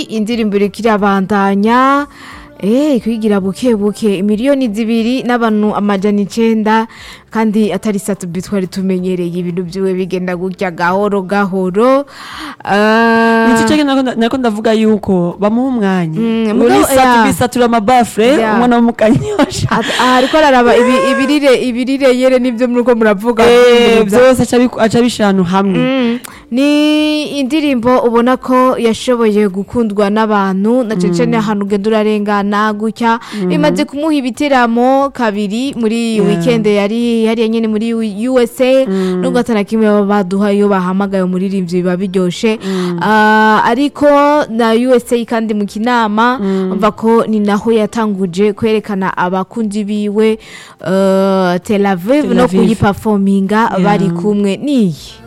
indirimbo iriko irabandanya Eh, kwigira buke buke miliyoni zibiri n'abantu amajana icenda kandi atari satubi twari tumenyereye ibintu vyiwe bigenda gutya gahoro gahoro Ah, Nico cege nako nda- nako ndavuga yuko bamuha umwanya Mm, muri mugabo, satu yeah. bisatura amabafure Yeah. umwana w'umukanyosha at- aha ariko araraba ibi- ibirire ibirire yere nivyo muriko muravuga Eh, Mwiza. vyose aca abiku- aca abishira ahantu hamwe Mm, ni indirimbo ubona ko yashoboye gukundwa n'abantu na cane cane ahantu ugenda urarengana gutya imaze kumuha ibiteramo kabiri muri Yeah. weekend yari hariya nyene muri U- USA nubwo atana kimwe baba baduha iyo bahamagaye umuririmbyi biba biryoshe Ah, ariko na USA kandi mu kinama umva ko ni naho yatanguje kwerekana abakunzi biwe eh, Tel Aviv Tel no Aviv. kuyiperforminga Yeah. bari kumwe niyi